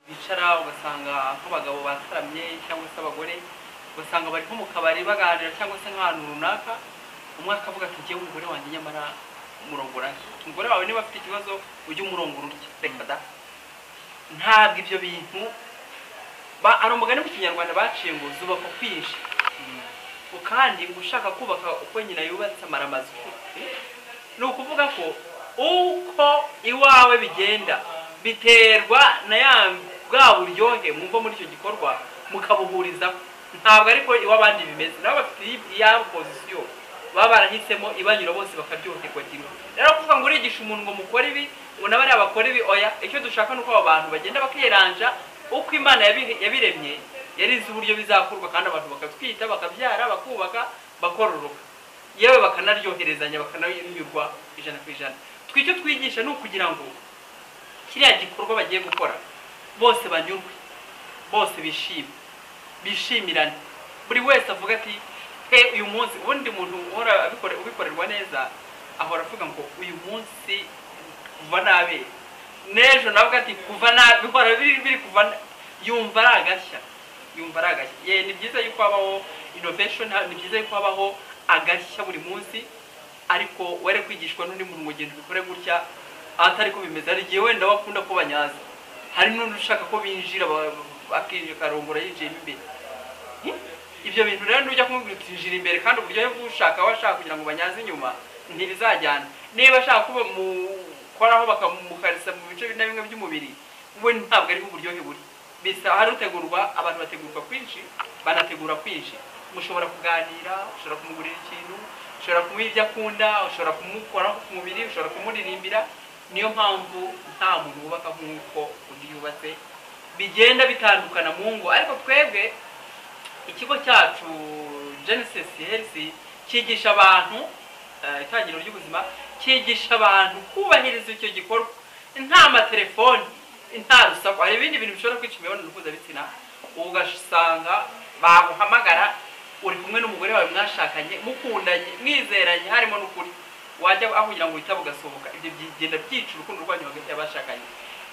bicara ugasanga nk'abagabo bataramye cyangwa se abagore ugasanga bari nko mu kabari baganira cyangwa se nk'ahantu runaka umwe akavuga ati ngewe umugore wanjye nyamara umurongora nshya umugore wawe niba afite ikibazo ujye umurongora urya reka da ntabwo ibyo bintu ba- hari umugani mu kinyarwanda baciye ngo zubaka kwinshi kandi ngo ushaka kubaka uko nyina yubatse amara amazu ni ukuvuga ko uko iwawe bigenda biterwa na ya bwa buryohe mwumva muri icyo gikorwa mukabuhurizaho ntabwo ariko iw'abandi bimeze nabo bafite iyi- iya pozisiyo baba barahisemo ibanyura bose bakaryoherwa kimwe rero kuvuga ngo urigisha umuntu ngo mukore ibi ngo n'abariya bakore ibi oya icyo dushaka ni uko aba bantu bagenda bakiranja uko imana yabi- yabiremye yari izi uburyo bizakorwa kandi abantu bakatwita bakabyara bakubaka bakororoka yewe bakanaryoherezanya bakananyurwa ijana ku ijana twe icyo twigisha ni ukugira ngo kiriya gikorwa bagiye gukora bose banyurwe bose bishime bishimirane buri wese avuga ati he uyu munsi ubundi muntu uhora abikore- ubikorerwa neza ahora avuga ngo uyu munsi kuva n'abera n'ejo navuga ati kuva nabi bihora biri biri kuva na- yumva ari agashya yumva ari agashya ye ni byiza yuko habaho innovation ni byiza yuko habaho agashya buri munsi ariko were kwigishwa n'undi muntu ngo genda ubikore gutya atari ko bimeze hari igihe wenda wakunda ko banyaza hari n'undi ushaka ko binjira ba- ba- akinjira akarongora yinjiyemo imbere Hmm? ibyo bintu rero nujya kumubwira uti "Injira imbere kandi uburyohe bw'ushaka aba ashaka kugira ngo banyaze inyuma ntibizajyana niba ashaka kuba mukoraho bakamukarisa mu bice bimwe na bimwe by'umubiri we ntabwo ariho uburyohe buri bisa hari utegurwa abantu bategurwa kwinshi banategura kwinshi mushobora kuganira ushobora kumugurira ikintu ushobora kumuha ibyo akunda ushobora kumukoraho ku mubiri ushobora kumuririmbira niyo mpamvu nta muntu wubaka nk'uko undi yubatse bigenda bitandukana mu ngo ariko twebwe ikigo cyacu genesis health cyigisha abantu eh, itangiriro ry'ubuzima cyigisha abantu kubahiriza icyo gikorwa nta matelefoni nta rusaku hari ibindi bintu bishobora kwica imibonano mpuzabitsina ugasanga baguhamagara uri kumwe n'umugore wawe mwashakanye mukundanye mwizeranye harimo n'ukuri wajya aho kugira ngo witabe ugasohoka ibyo bigenda byica urukundo rwanyu hagati y'abashakanye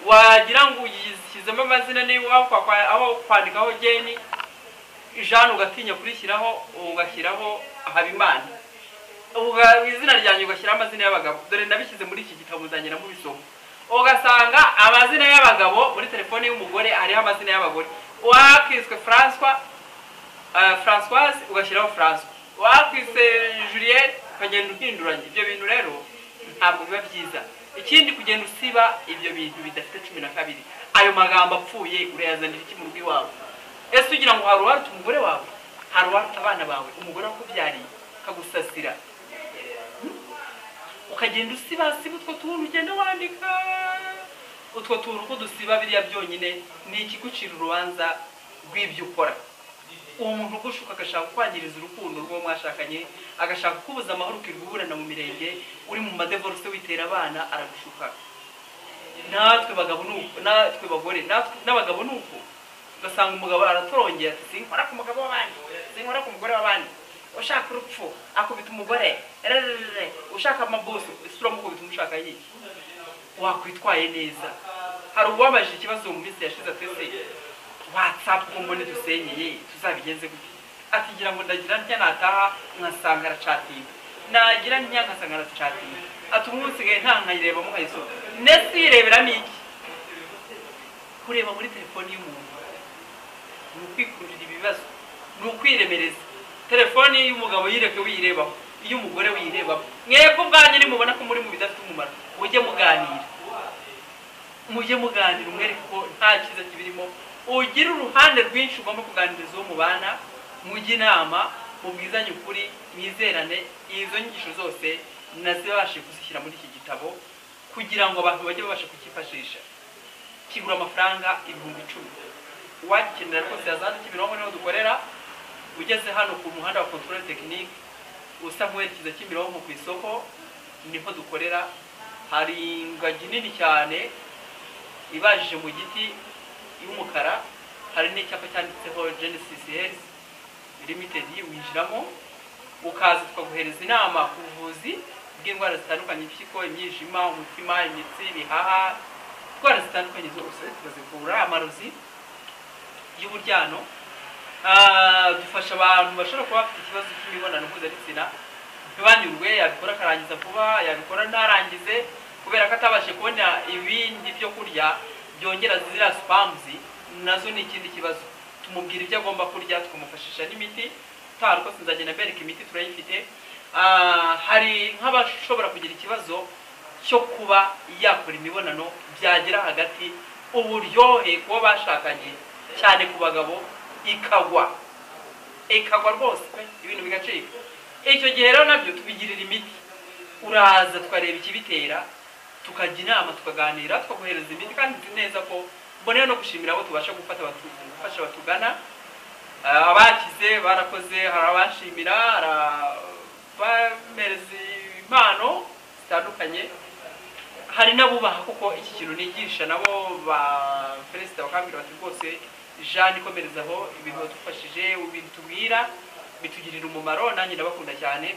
wagira ngo uyishyizemo amazina niba aho kwa- kwa- aho kwandikaho geni jean ugatinya kurishyiraho ugashyiraho habimana Uga- izina ryanjye ugashyiraho amazina y'abagabo dore nabishyize muri iki gitabo uzangira mubisoma ugasanga amazina y'abagabo muri telefone y'umugore hariho amazina y'abagore wakiswe françois eh, françoise ugashyiraho françois wakise juliette ukagenda uhinduranya ibyo bintu rero ntabwo biba byiza ikindi kugenda usiba ibyo bintu bidafite cumi na kabiri ayo magambo apfuye urayazanira iki mu rugo iwawe ese ugira ngo hari uwaruta umugore wawe hari uwaruta abana bawe umugore wakubyariye akagusasira ukagenda usibasiba utwo tuntu ugenda wandika utwo tuntu uko dusiba biriya byonyine ni ikigucira urubanza rw'ibyo ukora uwo muntu ugushuka agashaka kwangiriza urukundo rw'uwo mwashakanye agashaka kubuza amahoro ukirirwa uburana mu mirenge uri mu madevorse witera abana aragushuka natwe bagabo ni uko natwe bagore natwe n'abagabo ni uko ugasanga umugabo aratorongera ati sinkora ku mugabo w'abandi sinkora ku mugore w'abandi ushaka urupfu akubita umugore rererere ushaka amabuso ese uramukubita umushaka yiki wakwitwaye neza hari uwabajije ikibazo mu minsi yashize twese watsapu ngo mbone dusenyeye tuzabigenze gute atigira ngo ndagira ntya nataha nkasanga aracatinga nagira ntya nkasanga aracatinga ati umunsigaye nta nkayirebamo nkayisoma nese uyireberamo iki kureba muri telefoni y'umuntu ni ukwikururira ibibazo ni ukwiremereza telefoni y'umugabo yireke wiyirebaho iy'umugore wiyirebaho mwebwe ubwanyu nimubona ko muri mu bidafite umumaro mujye muganira mujye muganira umwereke ko nta cyiza kibirimo ugire uruhande rwinshi ugomba kuganiriza uwo mubana mujye inama mubwizanye ukuri mwizerane izo nyigisho zose nazibashe kuzishyira muri iki gitabo kugira ngo abantu bajye babasha kukifashisha kigura amafaranga ibihumbi icumi uwagikenera rwose yazandike imirongo niho dukorera ugeze hano ku muhanda wa controle technique usa nk'uwerekeza kimironko ku isoko niho dukorera hari ingagi nini cyane ibajije mu giti y'umukara hari n'icyapa cyanditseho genesis health limited winjiramo ukaza tukaguhereza inama ku buvuzi bw'indwara zitandukanye impyiko imyijima umutima imitsi ibihaha indwara zitandukanye zose turazivura amarozi y'uburyano Ah, dufasha abantu bashobora kuba bafite ikibazo cy'imibonano mpuzabitsina ntibanyurwe yabikora akarangiza vuba yabikora ntarangize kubera ko atabashe kubona ibindi byo kurya byongera ziriya sipamuzi nazo ni ikindi kibazo tumubwira ibyo agomba kurya tukamufashisha n'imiti utaha rwose nzagenda mbereka imiti turayifite Ah, hari nk'abashobora kugira ikibazo cyo kuba yakora imibonano byagira hagati uburyohe kuba bashakanye cyane ku bagabo ikagwa ikagwa rwose pe ibintu bigacika icyo gihe rero nabyo tubigirira imiti uraza tukareba ikibitera tukajya inama tukaganira tukaguhereza imiti kandi nzi neza ko mbonera no gushimira abo tubasha gufata abatu- gufasha abatugana Ah, abakize barakoze hari abashimira hari abamereza impano zitandukanye hari n'abubaha kuko iki kintu nigisha nabo ba perezida bakambwira bati rwose jean ikomerezaho ibintu wadufashije ibintu tubwira bitugirira umumaro nanjye ndabakunda cyane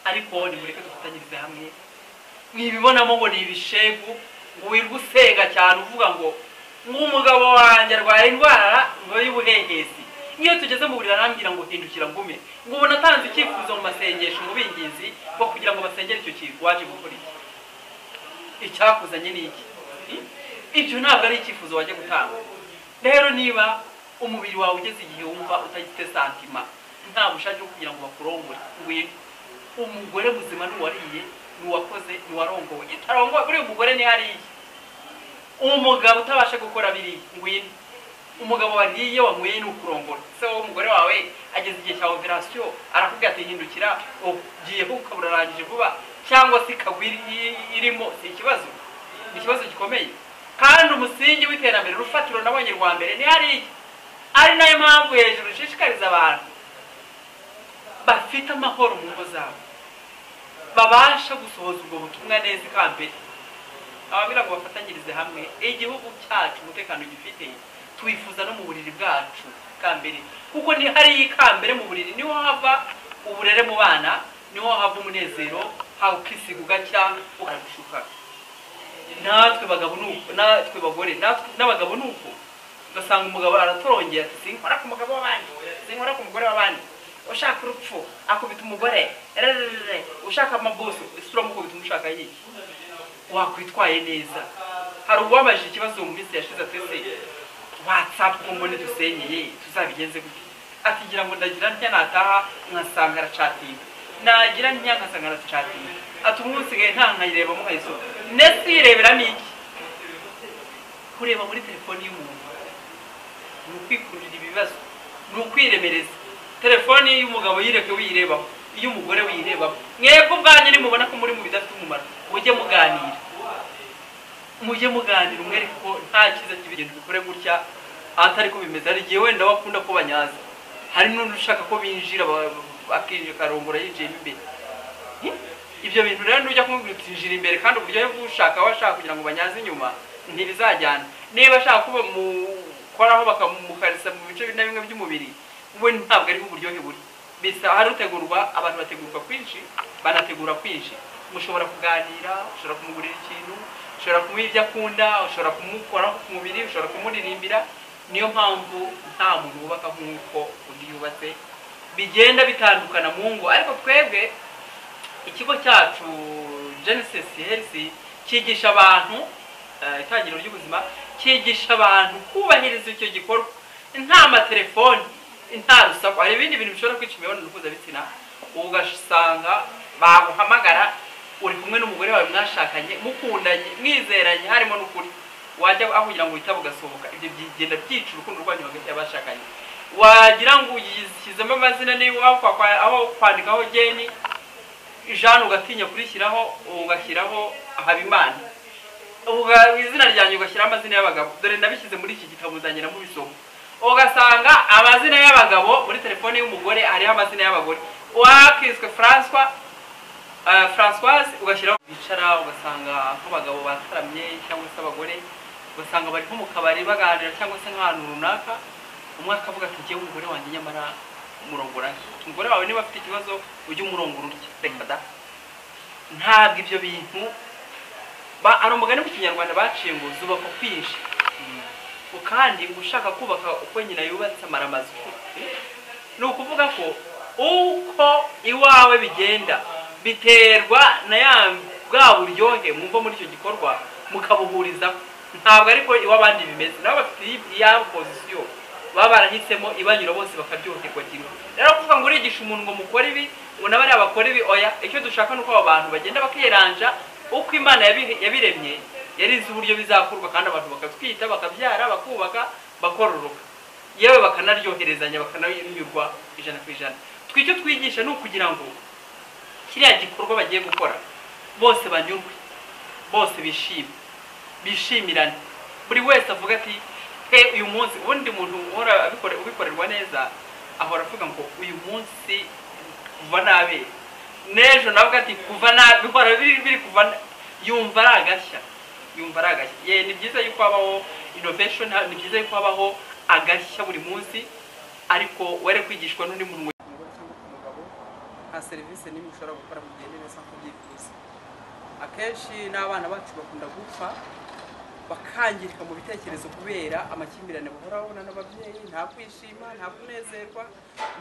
ariko nimureke dufatanyirize hamwe mwibibonamo ngo ni ibishegu ngo wirwa usenga cyane uvuga ngo nk'umugabo wanjye arwaye indwara ngo y'ubuhehesi nk'iyo tugeze mu burira arambwira ngo hindukira ngume ngo ubu natanze icyifuzo mu masengesho mu bingizi bwo kugira ngo basengere icyo kintu waje gukora iki icyakuzanye ni iki Hmm? ibyo ntabwo ari icyifuzo wajya gutanga rero niba umubiri wawe ugeze igihe wumva utagifite santima nta bushake bwo kugira ngo bakurongore ngwino umugore muzima n'uwariye n'uwakoze n'uwarongowe itarongowe kuri uyu mugore ni hariya umugabo utabasha gukora biriya ngwino umugabo wariye wanyweye ni ukurongora se wowe umugore wawe ageze igihe cya operasiyo arakubwira ati hindukira ugiye ukaba urarangije vuba cyangwa se ikagwa iri- iri- irimo ni ikibazo ni ikibazo gikomeye kandi umusingi w'iterambere urufatiro nabonye rwa mbere ni hariya ari nayo mpamvu hejuru ishishikariza abantu bafite amahoro mu ngo zabo babasha gusohoza ubwo butumwa neza ikambere ababwira ngo bafatanyirize hamwe igihugu cyacu umutekano gifite twifuza no mu buriri bwacu bwa mbere kuko ni hariya ikambere mu buriri niho hava uburere mu bana niho hava umunezero haba ukisiga ugacya ukaragushuka natwe bagabo ni uko natwe bagore natwe n'abagabo ni uko ugasanga umugabo aratorongera ati sinkora ku mugabo w'abandi sinkora ku mugore w'abandi ushaka urupfu akubita umugore rererere ushaka amabuso ese uramukubita umushaka yiki wakwitwaye neza hari uwabajije ikibazo mu minsi yashize atese watsapu ngo mbone dusenyeye tuzabigenze gute akigira ngo ndagira ntya nataha nkasanga aracatinga nagira ntya nkasanga aracatinga ati umunsi gahe nta nkayirebamo nkayisoma ndetse yireberamo iki kureba muri telefoni y'umuntu ni ukwikururira ibibazo ni ukwiremereza telefoni y'umugabo yireke wiyirebaho iy'umugore wiyirebaho mwebwe ubwanyu nimubona ko muri mu bidafite umumaro mujye muganira mujye muganira umwereke ko nta cyiza kibigenda bikore gutya atari ko bimeze hari igihe wenda wakunda ko banyaza hari n'undi ushaka ko binjira ba- ba- akinjira akarongora yinjiyemo imbere Hmm? ibyo bintu rero nujya kumubwira uti njira imbere kandi uburyohe bw'ushaka aba ashaka kugira ngo banyaze inyuma ntibizajyana niba ashaka kuba mukoraho bakamukarisa mu bice bimwe na bimwe by'umubiri we ntabwo ariho uburyohe buri bisa hari utegurwa abantu bategurwa kwinshi banategura kwinshi mushobora kuganira ushobora kumugurira ikintu ushobora kumuha ibyo akunda ushobora kumukoraho ku mubiri ushobora kumuririmbira niyo mpamvu nta muntu wubaka nk'uko undi yubatse bigenda bitandukana mu ngo ariko twebwe ikigo cyacu genesis health cyigisha abantu eh, itangiriro ry'ubuzima cyigisha abantu kubahiriza icyo gikorwa nta matelefoni nta rusaku hari ibindi bintu bishobora kwica imibonano mpuzabitsina ugasanga baguhamagara uri kumwe n'umugore wawe mwashakanye mukundanye mwizeranye harimo n'ukuri wajya aho kugira ngo witabe ugasohoka ibyo bigenda byica urukundo rwanyu hagati y'abashakanye wagira ngo uyishyizemo amazina niba aho kwa- kwa- aho kwandikaho geni jean ugatinya kurishyiraho ugashyiraho habimana Uga- izina ryanjye ugashyiraho amazina y'abagabo dore ndabishyize muri iki gitabo uzagenda mubisoma ugasanga amazina y'abagabo muri telefone y'umugore hariho amazina y'abagore wakiswe françois eh, françoise ugashyiraho bicara ugasanga nk'abagabo bataramye cyangwa se abagore ugasanga bari nko mu kabari baganira cyangwa se nk'ahantu runaka umwe akavuga ati ngewe umugore wanjye nyamara umurongora nte." umugore wawe niba afite ikibazo ujye umurongora urya reka da ntabwo ibyo bintu Ba- hari umugani mu kinyarwanda baciye ngo zubaka kwinshi Ngo kandi ngo ushaka kubaka uko nyina yubatse amara amazu ni ukuvuga ko uko iwawe bigenda biterwa na ya bwa buryohe mwumva muri icyo gikorwa mukabuhurizaho ntabwo ariko iw'abandi bimeze nabo bafite iya pozisiyo baba barahisemo ibanyura bose bakaryoherwa kimwe rero kuvuga ngo urigisha umuntu ngo mukore ibi ngo n'abariya bakore ibi oya icyo dushaka ni uko aba bantu bagenda bakiranja uko imana yabi- yabiremye yari izi uburyo bizakorwa kandi abantu bakatwita bakabyara bakubaka bakororoka yewe bakanaryoherezanya bakananyurwa ijana ku ijana twe icyo twigisha ni ukugira ngo kiriya gikorwa bagiye gukora bose banyurwe bose bishime bishimirane buri wese avuga ati he uyu munsi ubundi muntu uhora abikore- ubikorerwa neza ahora avuga ngo uyu munsi kuva nabera n'ejo navuga ati kuva na bihora biri biri kuva na- yumva ari agashya yumva ari agashya ye ni byiza yuko habaho innovation ha- ni byiza yuko habaho agashya buri munsi ariko were kwigishwa n'undi muntu umugore cyangwa ku mugabo nta serivisi n'imwe ushobora gukora mu gihe neza nk'uko ubyifuza akenshi n'abana bacu bakunda gupfa bakangirika mu bitekerezo kubera amakimbirane bahora babona n'ababyeyi nta kwishima nta kunezerwa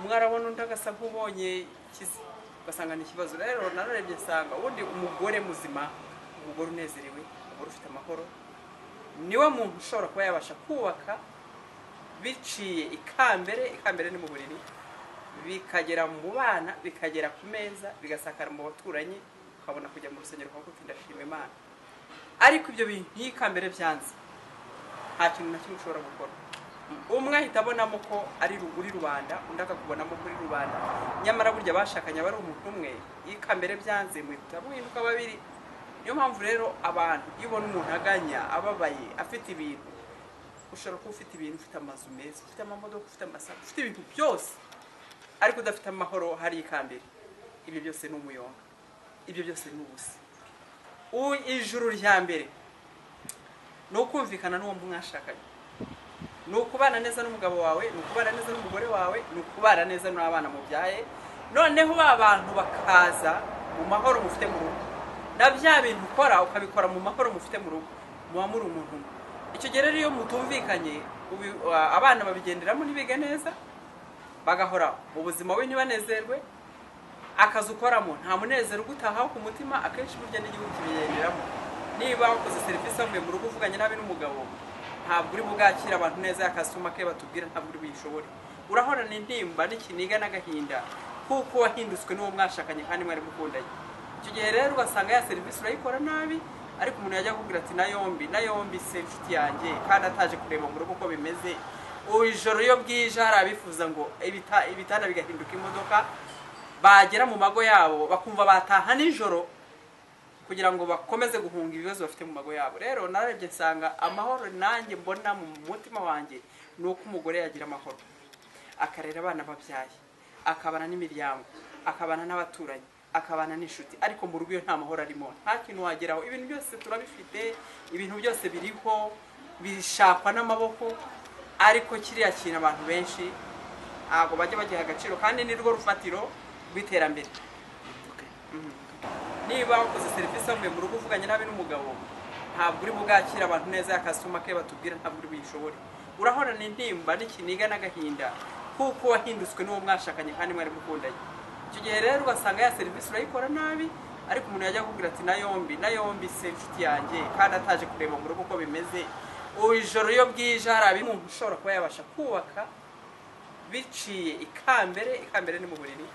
umwe arabona undi agasa nk'ubonye ikize ugasanga ni ikibazo rero nararebye nsanga ubundi umugore muzima umugore unezerewe umugore ufite amahoro niwe muntu ushobora kuba yabasha kubaka biciye ikambere ikambere ni mu buriri bikagera mu bana bikagera ku meza bigasakara mu baturanyi ukabona kujya mu rusengero ukavuga uti ndashima imana ariko ibyo bintu iyo ikambere byanze nta kintu na kimwe ushobora gukora umwe ahita abonamo ko ari ru- uri rubanda undi akakubonamo ko uri rubanda nyamara burya bashakanye aba ari umuntu umwe iyo ikambere byanze muhita muhinduka babiri niyo mpamvu rero abantu iyo ubona umuntu aganya ababaye afite ibintu ushobora kuba ufite ibintu ufite amazu meza ufite amamodoka ufite amasaka ufite ibintu byose ariko udafite amahoro hari ikambere ibyo byose ni umuyonga ibyo byose ni ubusa U- ijuru rya mbere ni ukumvikana n'uwo mwashakanye ni ukubana neza n'umugabo wawe ni ukubana neza n'umugore wawe ni ukubana neza n'abana mubyaye noneho ba bantu bakaza mu mahoro mufite mu rugo na bya bintu ukora ukabikora mu mahoro mufite mu rugo muba muri umuntu umwe icyo gihe rero iyo mutumvikanye ubi- abana babigenderamo ntibige neza bagahora mu buzima we ntibanezerwe akazi ukoramo nta munezero ugutahaho ku mutima akenshi burya n'igihugu kibigenderamo niba wakoze serivisi wavuye mu rugo uvuganye nabi n'umugabo ntabwo uri bugakira abantu neza yakasuma ke batubwira ntabwo uri buyishobore urahorana intimba n'ikiniga n'agahinda kuko wahindutswe n'uwo mwashakanye kandi mwari mukundanye icyo gihe rero ugasanga ya serivisi urayikora nabi ariko umuntu yajya akubwira ati na yombi na yombi se inshuti yanjye kandi ataje kureba mu rugo uko bimeze ubu ijoro iyo bwije hari abifuza ngo ibita- ibitanda bigahinduka imodoka bagera mu mago yabo bakumva bataha nijoro kugira ngo bakomeze guhunga ibibazo bafite mu mago yabo rero narebye nsanga amahoro nanjye mbona mu mutima wanjye ni uko umugore yagira amahoro akarera abana babyaye akabana n'imiryango akabana n'abaturanyi akabana n'inshuti ariko mu rugo iyo nta mahoro arimo nta kintu wageraho ibintu byose turabifite ibintu byose biriho bishakwa n'amaboko ariko kiriya kintu abantu benshi ntabwo bajya bagiha agaciro kandi ni rwo rufatiro rw'iterambere niba wakoze serivisi wavuye mu rugo uvuganye nabi n'umugabo ntabwo uri bugakira abantu neza yakasuma ke batubwira ntabwo uri buyishobore urahorana intimba n'ikiniga n'agahinda kuko wahindutswe n'uwo mwashakanye kandi mwari mukundanye icyo gihe rero ugasanga ya serivisi urayikora nabi ariko umuntu yajya akubwira ati na yombi na yombi se inshuti yanjye kandi ataje kureba mu rugo uko bimeze ubu ijoro iyo bwije hari abimuntu ushobora kuba yabasha kubaka biciye ikambere ikambere ni mu buriri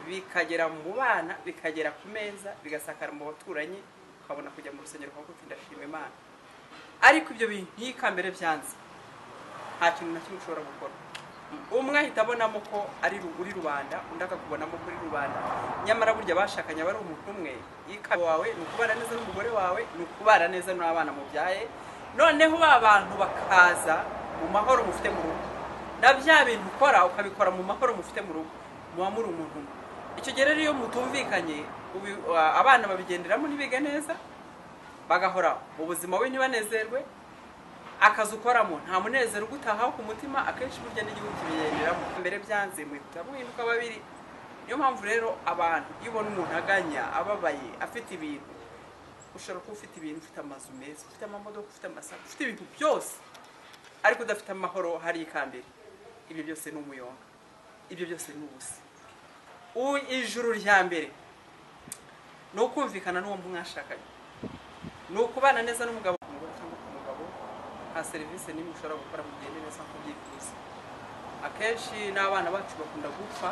bikagera mu bana bikagera ku meza bigasakara mu baturanyi ukabona kujya mu rusengero ukavuga uti ndashima imana ariko ibyo bintu iyo ikambere byanze nta kintu na kimwe ushobora gukora umwe ahita abonamo ko ari ru- uri rubanda undi akakubonamo ko uri rubanda nyamara burya bashakanye aba ari umuntu umwe ikaba wawe ni ukubana neza n'umugore wawe ni ukubana neza n'abana mubyaye noneho ba bantu bakaza mu mahoro mufite mu rugo na bya bintu ukora ukabikora mu mahoro mufite mu rugo muba muri umuntu umwe icyo gihe rero iyo mutumvikanye ubi- abana babigenderamo ntibige neza bagahora mu buzima we ntibanezerwe akazi ukoramo nta munezero ugutahaho ku mutima akenshi burya n'igihugu kibigenderamo mbere byanze muhita muhinduka babiri niyo mpamvu rero abantu iyo ubona umuntu aganya ababaye afite ibintu ushobora kuba ufite ibintu ufite amazu meza ufite amamodoka ufite amasaka ufite ibintu byose ariko udafite amahoro hari ikambere ibyo byose ni umuyonga ibyo byose ni ubusa U- ijuru rya mbere ni ukumvikana n'uwo mwashakanye ni ukubana neza n'umugabo ku mugore cyangwa ku mugabo nta serivisi n'imwe ushobora gukora mu gihe neza nk'uko ubyifuza akenshi n'abana bacu bakunda gupfa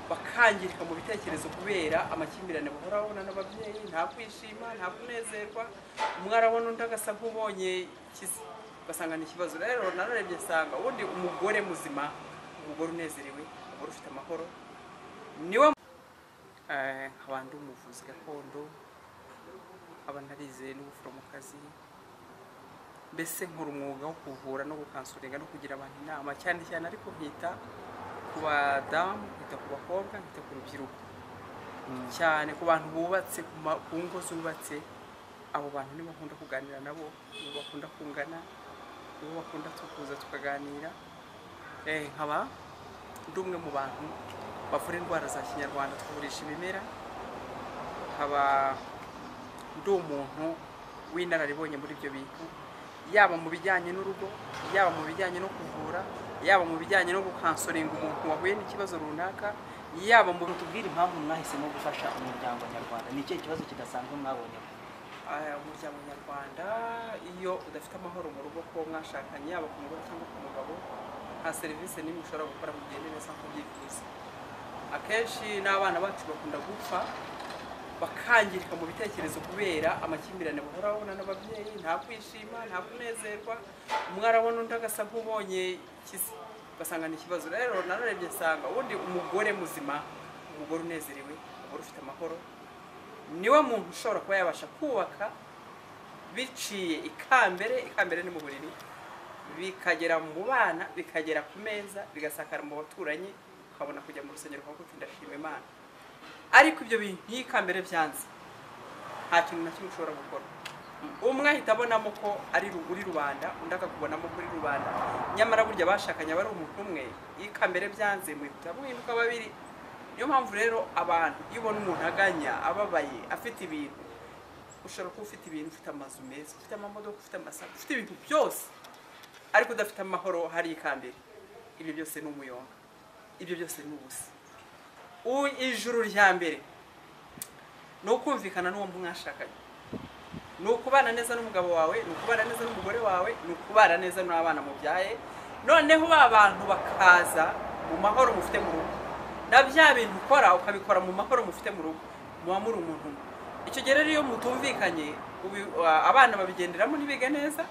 bakangirika mu bitekerezo kubera amakimbirane bahora babona n'ababyeyi nta kwishima nta kunezerwa umwe arabona undi agasa nk'ubonye ikize ugasanga ni ikibazo rero nararebye asanga ubundi umugore muzima umugore unezerewe umugore ufite amahoro niwe Eh, nkaba ndi umuvuzi gakondo nkaba narizeye n'ubuforomokazi mbese nkora umwuga wo kuvura no gukansuringa no kugira abantu inama cyane cyane ariko nkita ku badamu nkita ku bakobwa nkita ku rubyiruko cyane ku bantu bubatse ku ma- ku ngo zubatse abo bantu nibo nkunda kuganira nabo nibo bakunda kungana nibo bakunda tukuza tukaganira Eh, nkaba ndi umwe mu bantu bavura indwara za kinyarwanda tuvurisha ibimera nkaba ndi umuntu w'inararibonye muri ibyo bintu yaba mu bijyanye n'urugo yaba mu bijyanye no kuvura yaba mu bijyanye no gukansoringa umuntu wahuye n'ikibazo runaka yaba mu tubwire impamvu mwahisemo gufasha umuryango nyarwanda ni ikihe kibazo kidasanzwe mwabonye Ah, umuryango nyarwanda iyo udafite amahoro mu rugo ko mwashakanye yaba ku mugore cyangwa ku mugabo nta serivisi n'imwe ushobora gukora mu gihe neza nk'uko ubyifuza akenshi n'abana bacu bakunda gupfa bakangirika mu bitekerezo kubera amakimbirane bahora babona n'ababyeyi nta kwishima nta kunezerwa umwe arabona undi agasa nk'ubonye ikize ugasanga ni ikibazo rero nararebye nsanga ubundi umugore muzima umugore unezerewe umugore ufite amahoro niwe muntu ushobora kuba yabasha kubaka biciye ikambere ikambere ni mu buriri bikagera mu bana bikagera ku meza bigasakara mu baturanyi ukabona kujya mu rusengero ukavuga uti ndashima imana ariko ibyo bintu iyo ikambere byanze nta kintu na kimwe ushobora gukora umwe ahita abonamo ko ari ru- uri rubanda undi akakubonamo ko uri rubanda nyamara burya bashakanye aba ari umuntu umwe iyo ikambere byanze muhita muhinduka babiri niyo mpamvu rero abantu iyo ubona umuntu aganya ababaye afite ibintu ushobora kuba ufite ibintu ufite amazu meza ufite amamodoka ufite amasaka ufite ibintu byose ariko udafite amahoro hari ikambere ibyo byose ni umuyonga ibyo byose ni ubusa U- ijuru rya mbere ni ukumvikana n'uwo mwashakanye ni ukubana neza n'umugabo wawe ni ukubana neza n'umugore wawe ni ukubana neza n'abana mubyaye noneho ba bantu bakaza mu mahoro mufite mu rugo na bya bintu ukora ukabikora mu mahoro mufite mu rugo muba muri umuntu umwe icyo gihe rero iyo mutumvikanye ubi- a- abana babigenderamo ntibige neza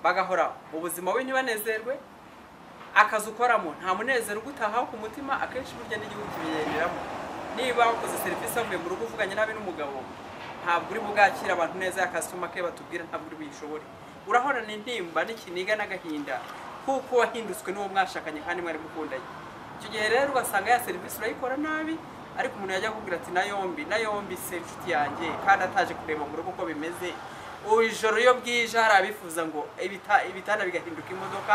bagahora mu buzima we ntibanezerwe akazi ukoramo nta munezero ugutahaho ku mutima akenshi burya n'igihugu kibigenderamo niba wakoze serivisi wavuye mu rugo uvuganye nabi n'umugabo ntabwo uri bwakire abantu neza yakasitoma ke batubwira ntabwo uri buyishobore urahorana intimba n'ikiniga n'agahinda kuko wahindutswe n'uwo mwashakanye kandi mwari mukundanye icyo gihe rero ugasanga ya serivisi urayikora nabi ariko umuntu yajya akubwira ati na yombi na yombi se inshuti yanjye kandi ataje kureba mu rugo uko bimeze ubu ijoro iyo bwije hari abifuza ngo ibita- ibitanda bigahinduka imodoka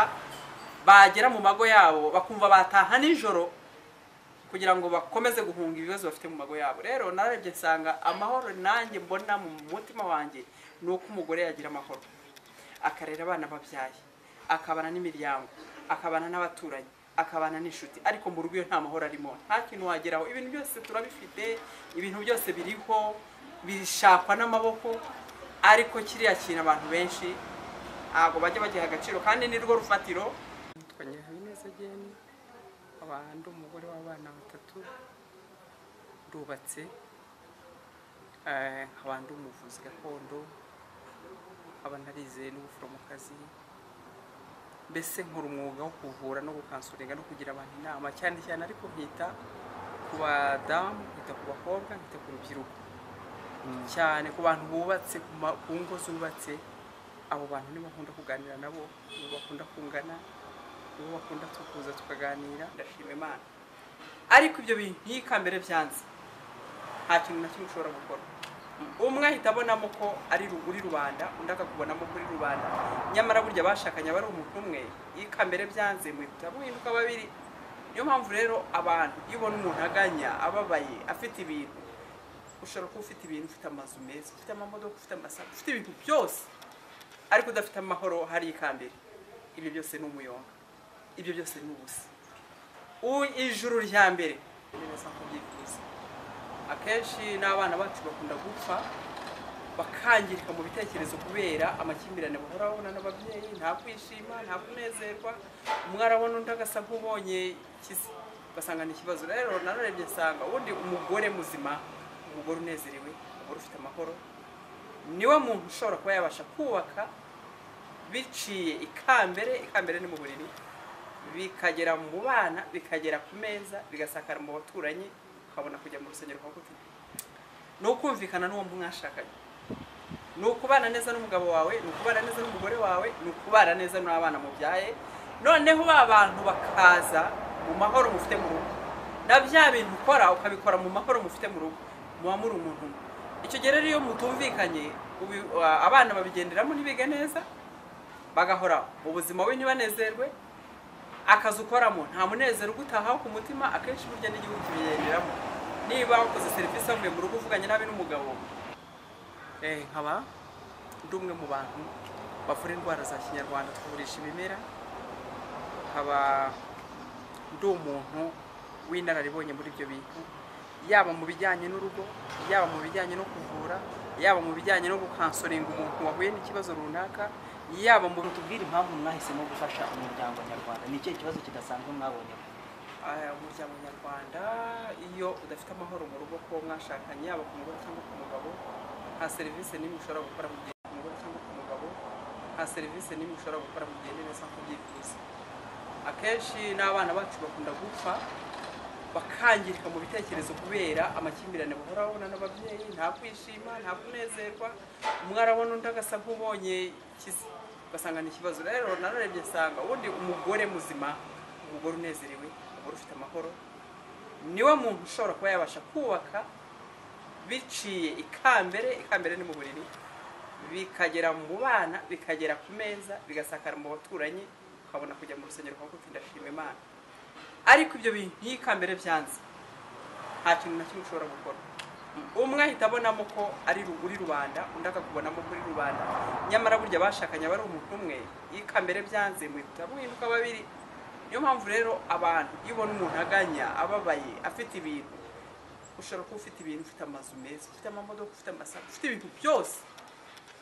bagera mu mago yabo bakumva bataha nijoro kugira ngo bakomeze guhunga ibibazo bafite mu mago yabo rero narebye nsanga amahoro nanjye mbona mu mutima wanjye ni uko umugore yagira amahoro akarera abana babyaye akabana n'imiryango akabana n'abaturanyi akabana n'inshuti ariko mu rugo iyo nta mahoro arimo nta kintu wageraho ibintu byose turabifite ibintu byose biriho bishakwa n'amaboko ariko kiriya kintu abantu benshi ntabwo bajya bagiha agaciro kandi ni rwo rufatiro yitwa Nyirahabineza Jane nkaba ndi umugore w'abana batatu ndubatse Eh, nkaba ndi umuvuzi gakondo nkaba narizeye n'ubuforomokazi mbese nkora umwuga wo kuvura no gukansuringa no kugira abantu inama cyane cyane ariko nkita ku badamu nkita ku bakobwa nkita ku rubyiruko cyane ku bantu bubatse ku ma- ku ngo zubatse abo bantu nibo nkunda kuganira nabo nibo bakunda kungana nibo bakunda tukuza tukaganira ndashima imana ariko ibyo bintu iyo ikambere byanze nta kintu na kimwe ushobora gukora umwe ahita abonamo ko ari ru- uri rubanda undi akakubonamo ko uri rubanda nyamara burya bashakanye aba ari umuntu umwe iyo ikambere byanze muhita muhinduka babiri niyo mpamvu rero abantu iyo ubona umuntu aganya ababaye afite ibintu ushobora kuba ufite ibintu ufite amazu meza ufite amamodoka ufite amasaka ufite ibintu byose ariko udafite amahoro hari ikambere ibyo byose ni umuyonga ibyo byose ni ubusa U- ijuru rya mbere ni neza kubyifuza akenshi n'abana bacu bakunda gupfa bakangirika mu bitekerezo kubera amakimbirane bahora babona n'ababyeyi nta kwishima nta kunezerwa umwe arabona undi agasa nk'ubonye ikize ugasanga ni ikibazo rero nararebye nsanga ubundi umugore muzima umugore unezerewe umugore ufite amahoro niwe muntu ushobora kuba yabasha kubaka biciye ikambere ikambere ni mu buriri bikagera mu bana bikagera ku meza bigasakara mu baturanyi ukabona kujya mu rusengero kwa gute ni ukumvikana n'uwo mwashakanye ni ukubana neza n'umugabo wawe ni ukubana neza n'umugore wawe ni ukubana neza n'abana mubyaye noneho ba bantu bakaza mu mahoro mufite mu rugo na bya bintu ukora ukabikora mu mahoro mufite mu rugo muba muri umuntu umwe icyo gihe rero iyo mutumvikanye ubi- abana babigenderamo ntibige neza bagahora ubuzima we ntibanezerwe akazi ukoramo nta munezero ugutahaho ku mutima akenshi burya n'igihugu kibigenderamo niba wakoze serivisi wavuye mu rugo uvuganye nabi n'umugabo eh, nkaba ndi umwe mu bantu bavura indwara za kinyarwanda tuvurisha ibimera nkaba ndi umuntu w'inararibonye muri ibyo bintu yaba mu bijyanye n'urugo yaba mu bijyanye no kuvura yaba mu bijyanye no gukansoringa umuntu wahuye n'ikibazo runaka yaba mu tubwire impamvu mwahisemo gufasha umuryango nyarwanda ni ikihe kibazo kidasanzwe mwabonye Aya, umuryango nyarwanda iyo udafite amahoro mu rugo kuba mwashakanye yaba ku mugore cyangwa ku mugabo nta serivisi n'imwe ushobora gukora mu gihe ku mugore cyangwa ku mugabo nta serivisi n'imwe ushobora gukora mu gihe neza nk'uko ubyifuza akenshi n'abana bacu bakunda gupfa bakangirika mu bitekerezo kubera amakimbirane bahora babona n'ababyeyi nta kwishima nta kunezerwa umwe arabona undi agasa nk'ubonye ikize ugasanga ni ikibazo rero nararebye nsanga ubundi umugore muzima umugore unezerewe umugore ufite amahoro niwe muntu ushobora kuba yabasha kubaka biciye ikambere ikambere ni mu buriri bikagera mu bana bikagera ku meza bigasakara mu baturanyi ukabona kujya mu rusengero kwa gute ndashima imana ariko ibyo bintu iyo ikambere byanze nta kintu na kimwe ushobora gukora umwe ahita abonamo ko ari ru- uri rubanda undi akakubonamo ko uri rubanda nyamara burya bashakanye aba ari umuntu umwe iyo ikambere byanze muhita muhinduka babiri niyo mpamvu rero abantu iyo ubona umuntu aganya ababaye afite ibintu ushobora kuba ufite ibintu ufite amazu meza ufite amamodoka ufite amasaka ufite ibintu byose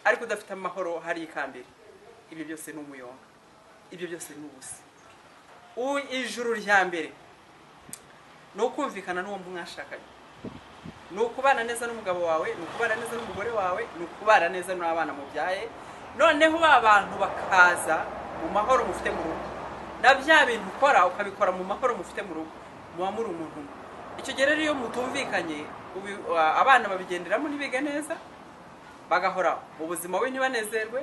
ariko udafite amahoro hari ikambere ibyo byose ni umuyonga ibyo byose ni ubusa U- ijuru rya mbere ni ukumvikana n'uwo mwashakanye ni ukubana neza n'umugabo wawe ni ukubana neza n'umugore wawe ni ukubana neza n'abana mubyaye noneho ba bantu bakaza mu mahoro mufite mu rugo na bya bintu ukora ukabikora mu mahoro mufite mu rugo muba muri umuntu umwe icyo gihe rero iyo mutumvikanye ubi- abana babigenderamo ntibige neza bagahora ubuzima we ntibanezerwe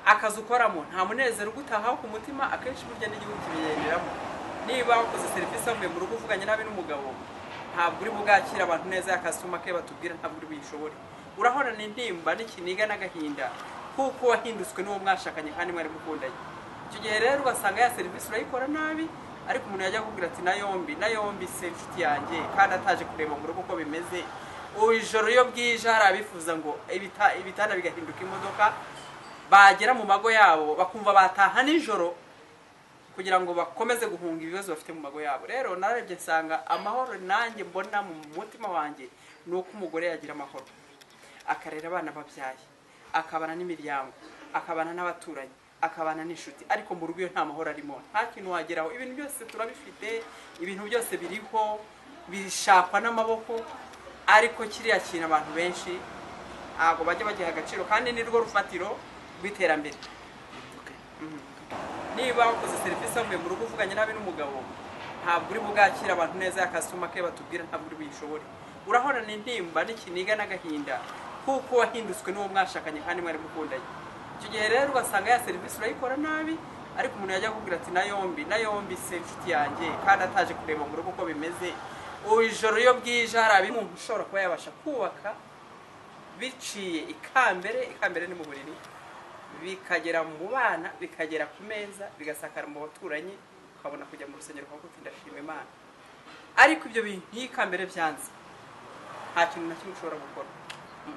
akazi ukoramo nta munezero ugutahaho ku mutima akenshi burya n'igihugu kibigenderamo niba wakoze serivisi wavuye mu rugo uvuganye nabi n'umugabo ntabwo uri bugakire abantu neza yakasitoma ke batubwira ntabwo uri buyishobore urahorana intimba n'ikiniga n'agahinda kuko wahinduswe n'uwo mwashakanye kandi mwari mukundanye icyo gihe rero ugasanga ya serivisi urayikora nabi ariko umuntu yajya akubwira ati na yombi na yombi se inshuti yanjye kandi ataje kureba mu rugo uko bimeze ubu ijoro iyo bwije hari abifuza ngo ibita- ibitanda bigahinduka imodoka bagera mu mago yabo bakumva bataha nijoro kugira ngo bakomeze guhunga ibibazo bafite mu mago yabo rero narebye nsanga amahoro nanjye mbona mu mutima wanjye ni uko umugore yagira amahoro akarera abana babyaye akabana n'imiryango akabana n'abaturanyi akabana n'inshuti ariko mu rugo iyo nta mahoro arimo nta kintu wageraho ibintu byose turabifite ibintu byose biriho bishakwa n'amaboko ariko kiriya kintu abantu benshi ntabwo bajya bagiha agaciro kandi ni rwo rufatiro rw'iterambere Mhm. niba wakoze serivisi wavuye mu rugo uvuganye nabi n'umugabo ntabwo uri bugakire abantu neza yakasitoma ke batubwira ntabwo uri buyishobore urahorana intimba n'ikiniga n'agahinda kuko wahinduswe n'uwo mwashakanye kandi mwari mukundanye icyo gihe rero ugasanga ya serivisi urayikora nabi ariko umuntu yajya akubwira ati na yombi na yombi se inshuti yanjye kandi ataje kureba mu rugo uko bimeze ubu ijoro iyo bwije hari abimuntu ushobora kuba yabasha kubaka biciye ikambere ikambere ni mu buriri bikagera mu bana bikagera ku meza bigasakara mu baturanyi ukabona kujya mu rusengero kwa gute ndashima imana ariko ibyo bintu iyo ikambere byanze nta kintu na kimwe ushobora gukora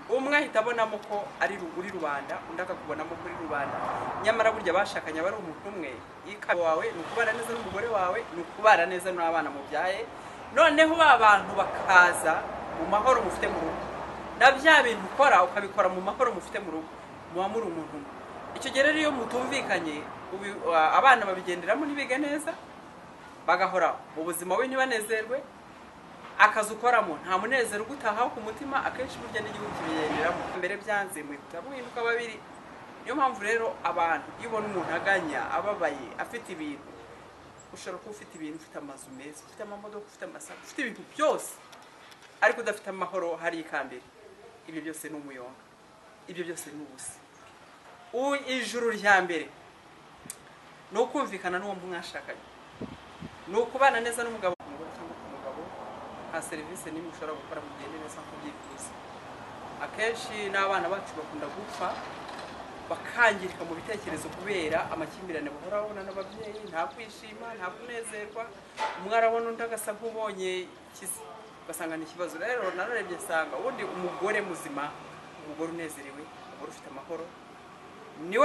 umwe ahita abonamo ko ari ru- uri rubanda undi akakubonamo ko uri rubanda nyamara burya bashakanye aba ari umuntu umwe ikaba wawe ni ukubana neza n'umugore wawe ni ukubana neza n'abana mubyaye noneho ba bantu bakaza mu mahoro mufite mu rugo na bya bintu ukora ukabikora mu mahoro mufite mu rugo muba muri umuntu umwe icyo gihe rero iyo mutumvikanye ubi- a- abana babigenderamo ntibige neza bagahora mu buzima we ntibanezerwe akazi ukoramo nta munezero ugutahaho ku mutima akenshi burya n'igihugu kibigenderamo mbere byanze muhita muhinduka babiri niyo mpamvu rero abantu iyo ubona umuntu aganya ababaye afite ibintu ushobora kuba ufite ibintu ufite amazu meza ufite amamodoka ufite amasaha ufite ibintu byose ariko udafite amahoro hari ikambere ibyo byose ni umuyonga ibyo byose ni ubusa U- ijuru rya mbere ni ukumvikana n'uwo mwashakanye ni ukubana neza n'umugabo umugore cyangwa ku mugabo nta serivisi n'imwe ushobora gukora mugende neza nk'uko ubyifuza akenshi n'abana bacu bakunda gupfa bakangirika mu bitekerezo kubera amakimbirane bahora babona n'ababyeyi nta kwishima nta kunezerwa umwe arabona undi agasa nk'ubonye ikize ugasanga ni ikibazo rero nararebye nsanga ubundi umugore muzima umugore unezerewe umugore ufite amahoro niwe